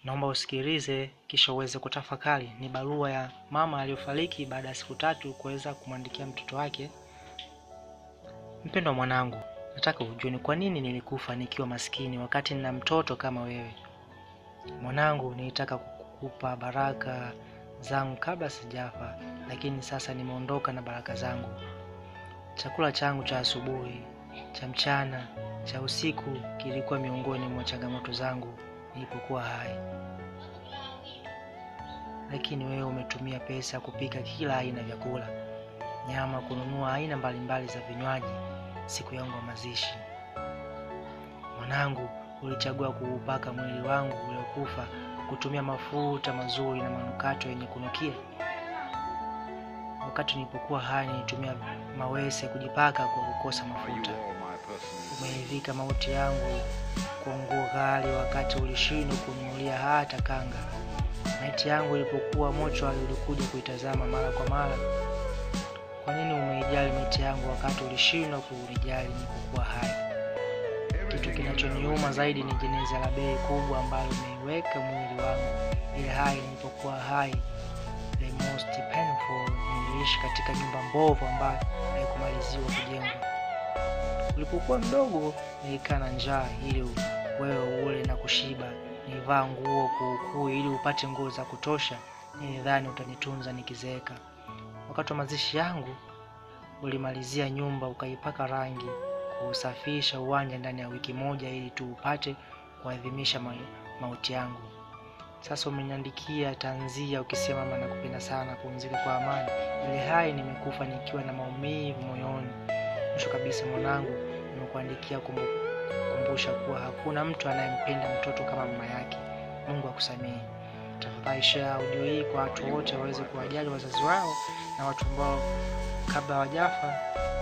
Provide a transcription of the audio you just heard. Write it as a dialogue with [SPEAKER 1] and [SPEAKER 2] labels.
[SPEAKER 1] Naomba usikilize kisha uweze kutafakari. Ni barua ya mama aliyofariki baada ya siku tatu kuweza kumwandikia mtoto wake. Mpendwa mwanangu, nataka ujue ni kwa nini nilikufa nikiwa maskini wakati nina mtoto kama wewe. Mwanangu, nilitaka kukupa baraka zangu kabla sijafa, lakini sasa nimeondoka na baraka zangu. Chakula changu cha asubuhi, cha mchana, cha usiku kilikuwa miongoni mwa changamoto zangu nilipokuwa hai, lakini wewe umetumia pesa kupika kila aina ya vyakula, nyama, kununua aina mbalimbali za vinywaji siku yangu ya mazishi. Mwanangu, ulichagua kuupaka mwili wangu uliokufa kutumia mafuta mazuri na manukato yenye kunukia. Wakati nilipokuwa hai nilitumia mawese kujipaka kwa kukosa mafuta. Umeivika mauti yangu kwa nguo ghali, wakati ulishindwa kununulia hata kanga. Maiti yangu ilipokuwa mochwari ulikuja kuitazama mara kwa mara. Kwa nini umeijali maiti yangu wakati ulishindwa kunijali nilipokuwa hai? Kitu kinachoniuma zaidi ni jeneza la bei kubwa ambalo umeiweka mwili wangu ile hai nilipokuwa hai. The most painful, niliishi katika nyumba mbovu ambayo haikumaliziwa kujengwa. Ulipokuwa mdogo nilikaa na njaa ili wewe ule na kushiba. Nilivaa nguo kuukuu ili upate nguo za kutosha. Nilidhani utanitunza nikizeeka. Wakati wa mazishi yangu ulimalizia nyumba ukaipaka rangi, kuusafisha uwanja ndani ya wiki moja ili tu upate kuadhimisha ma mauti yangu. Sasa umeniandikia tanzia ukisema mama, nakupenda sana, pumzika kwa amani. Ile hai nimekufa nikiwa na maumivu moyoni. Mwisho kabisa, mwanangu, nimekuandikia kukumbusha kuwa hakuna mtu anayempenda mtoto kama mama yake. Mungu akusamehe. Tafadhali share audio hii kwa watu wote waweze kuwajali wazazi wao na watu ambao kabla hawajafa